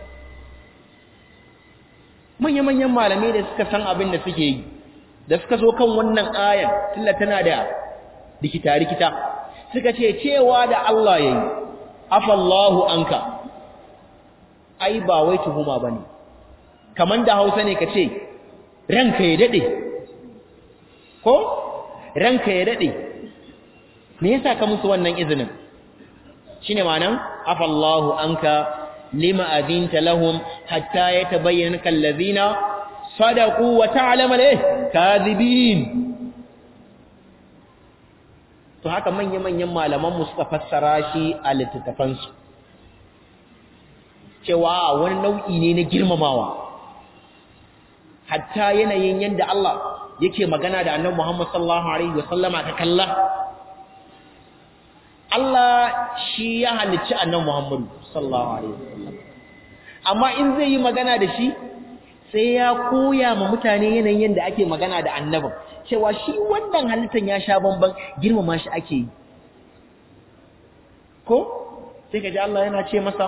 Speaker 1: manya manyan malamai da suka san abin da suke yi da suka zo kan wannan ayan tilla tana da rikita rikita suka ce cewa da Allah yayi afallahu anka ai ba wai tuhuma bane kaman da Hausa ne kace ranka ya dade ko ranka ya dade me yasa ka musu wannan izinin shine ma'anan afallahu anka lima adinta lahum hatta yatabayyana kallazina sadaqu wa ta'lamu al kadhibin to haka manya-manyan malamanmu suka fassara shi a littattafansu cewa wani nau'i ne na girmamawa hatta yanayin yadda Allah yake magana da annabi Muhammad sallallahu alaihi wasallama ka kalla Allah shi ya halicci annabi Muhammad sallallahu alaihi wasallam amma in zai yi magana da shi sai ya koya ma mutane yanayin yadda ake magana da annabin cewa shi wannan halittar ya sha bamban girmama shi ake yi ko sai ka ji Allah yana ce masa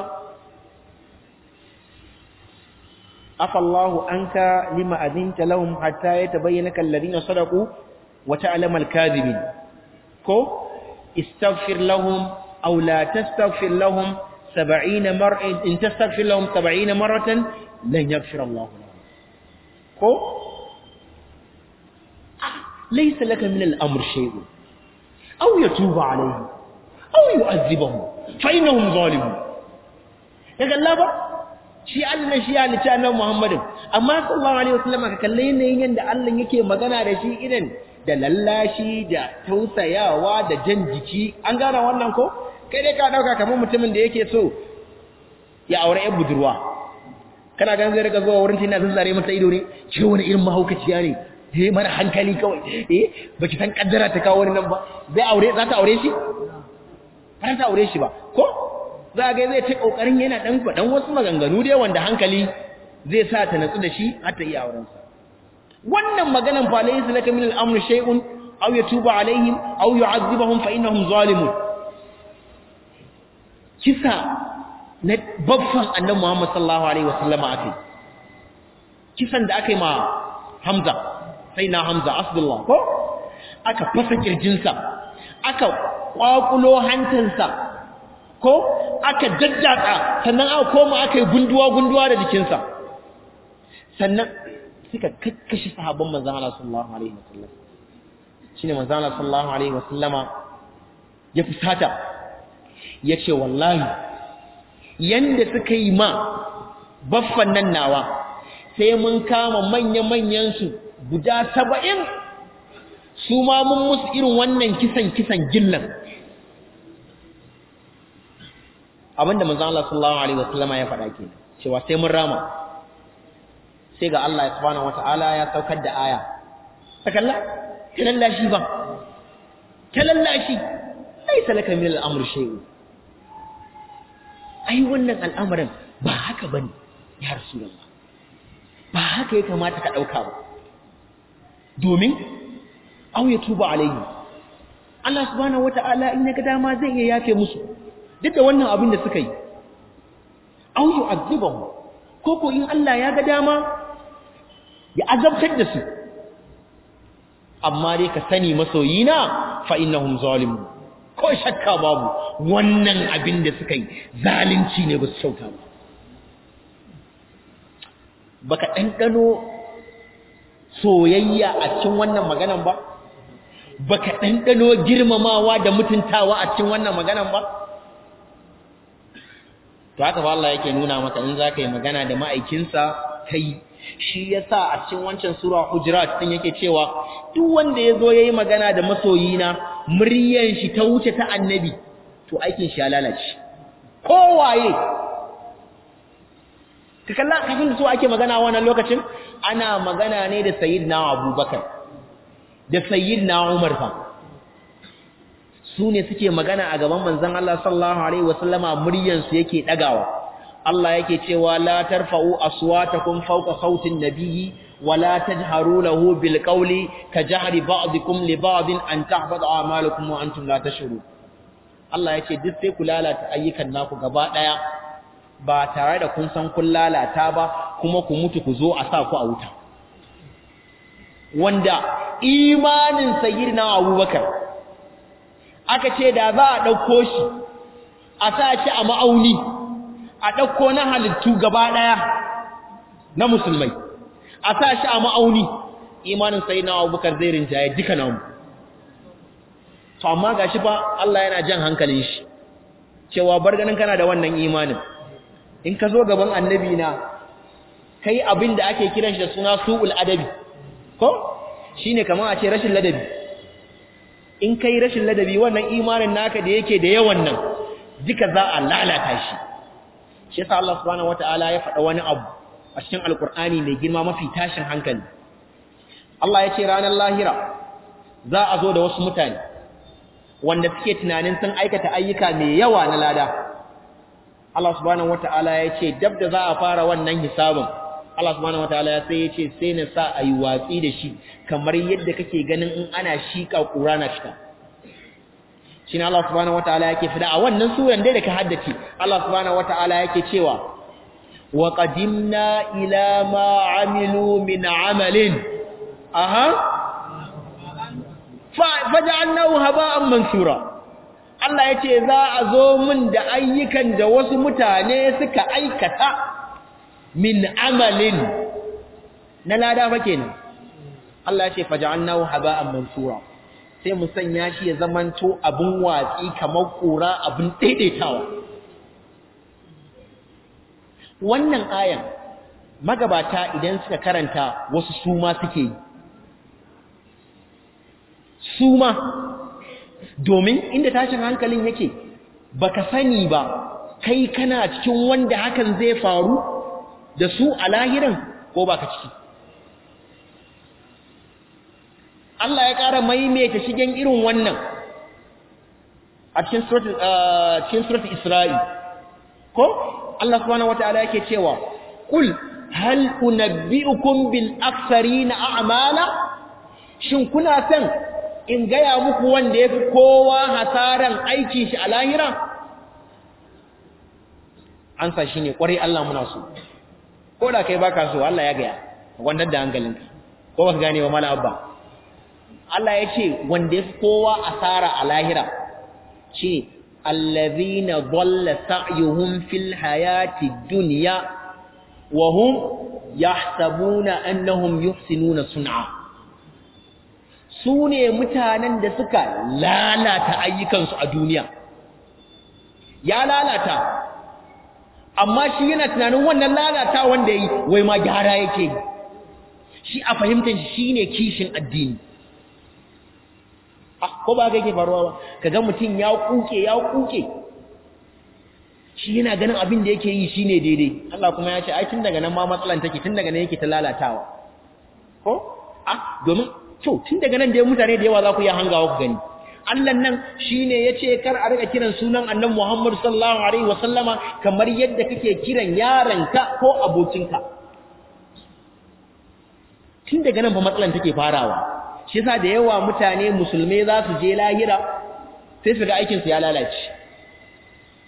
Speaker 1: afallahu anka lima adinta lahum hatta yatabayyana alladhina sadaqu wa ta'lamu al-kadhibin ko istaghfir lahum aw la tastaghfir lahum 70 mar'in in tastaghfir lahum 70 marratan lan yaghfir Allah lahum ko ليس لك من الأمر شيء أو يتوب عليهم أو يؤذبهم فإنهم ظالمون kaga Allah ba shi Allah shi ya lice annabi Muhammadin amma sallallahu alaihi wasallam ka kalle ne yanda Allah yake magana da shi irin da lallashi da tausayawa da jan jiki an gane wannan ko kai dai ka dauka kamar mutumin da yake so ya aure yan budurwa kana ganin zai riga zuwa wurin tina zazzare mata ido ne ce wani irin mahaukaciya ne eh mana hankali kawai eh baki san kaddara ta kawo wani nan ba zai aure za ta aure shi ba ta aure shi ba ko za ga zai ta kokarin yana dan fadan wasu maganganu dai wanda hankali zai sa ta natsu da shi har ta iya auren sa wannan maganan fa laysa laka min al-amr shay'un aw yatuba alaihim aw yu'adhibuhum fa innahum zalimun kisa na babban annabi Muhammad sallallahu alaihi wasallama akai kisan da aka yi ma Hamza sai na Hamza Asdullah ko aka fasa kirjinsa aka kwakulo hantansa ko aka daddaka sannan aka koma aka yi gunduwa-gunduwa da jikinsa sannan suka kakkashi sahabban manzan Allah sallallahu alaihi wasallam shine manzan Allah sallallahu alaihi wasallama ya fusata ya ce wallahi yanda suka yi ma baffan nan nawa sai mun kama manya-manyan su guda saba'in su ma mun musu irin wannan kisan kisan gillan abinda manzon Allah sallallahu alaihi wasallama ya faɗa ke cewa sai mun rama sai ga Allah subhanahu wataala ya saukar da aya sakalla kalallashi ba kalallashi laysa laka min al-amr shay'un ai wannan al'amarin ba haka bane ya rasulullah ba haka ya kamata ka dauka ba domin aw ya tuba alaihi Allah subhanahu wataala in ya ga dama zai iya yafe musu duk da wannan abin da suka yi aw yu'adhibuhum ko ko in Allah ya ga dama ya azabtar da su amma dai ka sani masoyina fa innahum zalimun ko shakka babu wannan abin da suka yi zalunci ne ba su kyauta ba baka ɗanɗano soyayya a cikin wannan maganan ba baka ɗanɗano girmamawa da mutuntawa a cikin wannan maganan ba to haka fa Allah yake nuna maka in zaka yi magana da ma'aikinsa kai shi yasa a cikin wancan sura hujurat din yake cewa duk wanda yazo yayi magana da masoyina muryan shi ta wuce ta annabi to aikin shi ya lalace kowaye ka kalla kafin su ake magana wannan lokacin ana magana ne da sayyidina Abubakar da sayyidina Umar fa su ne suke magana a gaban manzon Allah sallallahu alaihi wasallama muryan su yake dagawa Allah yake cewa la tarfa'u aswatakum fawqa sautin nabiyyi wa la tajharu lahu bil qawli ka jahri ba'dikum li ba'din an tahbata a'malukum wa antum la tashurun Allah yake duk sai ku lalata ayyukan naku gaba daya ba tare da kun san kun lalata ba kuma ku mutu ku zo a sa ku a wuta wanda imanin sayyidina Abubakar aka ce da za a dauko shi a sa shi a ma'auni a ɗauko na halittu gaba ɗaya na musulmai a sa shi a ma'auni imanin sai na abubakar zai rinjaye duka namu to amma ga shi fa Allah yana jan hankalin shi cewa bar ganin kana da wannan imanin in ka zo gaban annabi na kai abin da ake kiran shi da suna su'ul adabi ko shine kamar a ce rashin ladabi in kai rashin ladabi wannan imanin naka da yake da yawan nan duka za a lalata shi shi yasa Allah subhanahu wataala ya faɗa wani abu a cikin alkur'ani mai girma mafi tashin hankali Allah ya ce ranar lahira za a zo da wasu mutane wanda suke tunanin sun aikata ayyuka mai yawa na lada Allah subhanahu wataala ya ce dab da za a fara wannan hisabin Allah subhanahu wataala sai ya ce sai na sa a yi watsi da shi kamar yadda kake ganin in ana shika ƙura na fita shine Allah subhanahu wataala yake fida a wannan suran dai da ka haddace Allah subhanahu wataala yake cewa wa qadimna ila ma amilu min amalin aha fa faj'alnahu haba'an mansura Allah yace za a zo min da ayyukan da wasu mutane suka aikata min amalin na lada fa kenan Allah yace faj'alnahu haba'an mansura sai mu sanya shi ya zamanto abin watsi kamar ƙura abin daidaitawa wannan ayan magabata idan suka karanta wasu suma suke yi suma domin inda tashin hankalin yake baka sani ba kai kana cikin wanda hakan zai faru da su a lahiran ko baka ciki Allah ya ƙara maimaita shigen irin wannan a cikin suratul Isra'i ko Allah subhanahu wataala yake cewa kul hal unabbiukum bil aktharina a'mala shin kuna san in gaya muku wanda yafi kowa hasaran aikin shi a lahira an sa shine kwarai Allah muna so ko da kai baka so Allah ya gaya wannan da hankalinka ko baka gane wa mala abba Allah ya ce wanda ya fi kowa asara a lahira shi allazina dhalla sa'yuhum fil hayati dunya wa hum yahsabuna annahum yuhsinuna sun'a sune mutanen da suka lalata ayyukansu a duniya ya lalata amma shi yana tunanin wannan lalata wanda yi wai ma gyara yake shi a fahimtar shi shine kishin addini ko ba ga yake faruwa ba kaga mutum ya kuke ya kuke shi yana ganin abin da yake yi shine daidai Allah kuma ya ce ai tun daga nan ma matsalan take tun daga nan yake ta lalatawa ko ah domin to tun daga nan dai mutane da yawa za ku iya hangawa ku gani Allah nan shine yace kar a rika kiran sunan Annabi Muhammad sallallahu alaihi wasallama kamar yadda kake kiran yaranka ko abokinka tun daga nan fa matsalan take farawa shi yasa da yawa mutane musulmai za su je lahira sai su ga aikin su ya lalace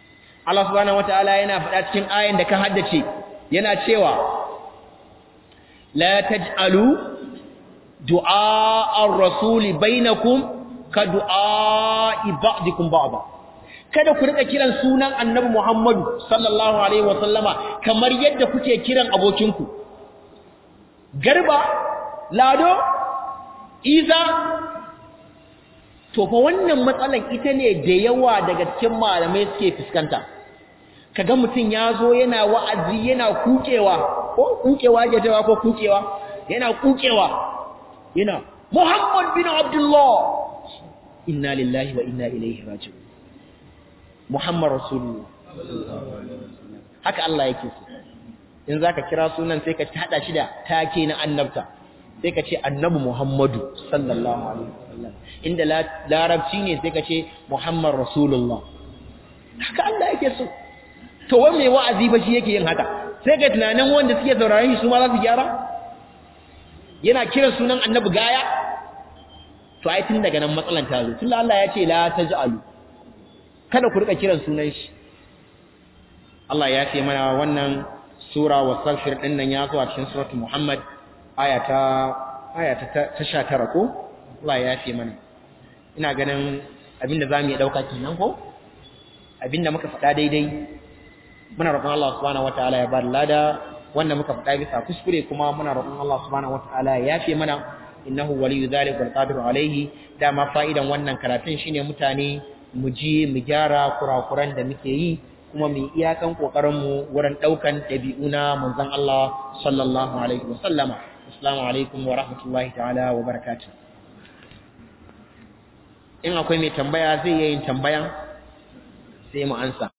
Speaker 1: Allah subhanahu wataala yana faɗa cikin ayan da ka haddace yana cewa la taj'alu du'a ar-rasuli bainakum ka du'a ba'dikum ba'da kada ku rika kiran sunan annabi Muhammadu sallallahu alaihi wasallama kamar yadda kuke kiran abokinku garba lado iza to fa wannan matsalan ita ne da yawa daga cikin malamai suke fuskanta kaga mutum ya zo yana wa'azi yana kukewa ko kukewa ke cewa ko kukewa yana kukewa yana Muhammad bin Abdullah inna lillahi wa inna ilaihi raji'un Muhammad rasulullah haka Allah yake so in zaka kira sunan sai ka hada shi da take na annabta sai ka ce annabi Muhammadu sallallahu alaihi wasallam inda larabci ne sai ka ce Muhammad rasulullah haka Allah yake so to wai mai wa'azi ba shi yake yin haka sai ga tunanin wanda suke sauraron shi su ma za su gyara yana kiran sunan annabi gaya to ai tun daga nan matsalan ta zo tunda Allah ya ce la taj'alu kada ku rika kiran sunan shi Allah ya ce mana wannan sura wasalfir din nan ya zo a cikin suratul Muhammad aya ta aya ta 19 ko Allah ya ce mana ina ganin abinda zamu yi dauka kenan ko abinda muka faɗa daidai muna roƙon Allah subhanahu wataala ya bar lada wanda muka faɗa bisa kuskure kuma muna roƙon Allah subhanahu wataala ya yafe mana innahu waliyyu dhalik wal qadiru alayhi dama fa'idan wannan karatun shine mutane mu ji mu gyara kurakuran da muke yi kuma mu iyakan kokarin mu wurin daukan dabi'u na manzon Allah sallallahu alaihi wa sallama assalamu alaikum wa rahmatullahi ta'ala wa barakatuh in akwai mai tambaya zai yi tambaya sai mu ansa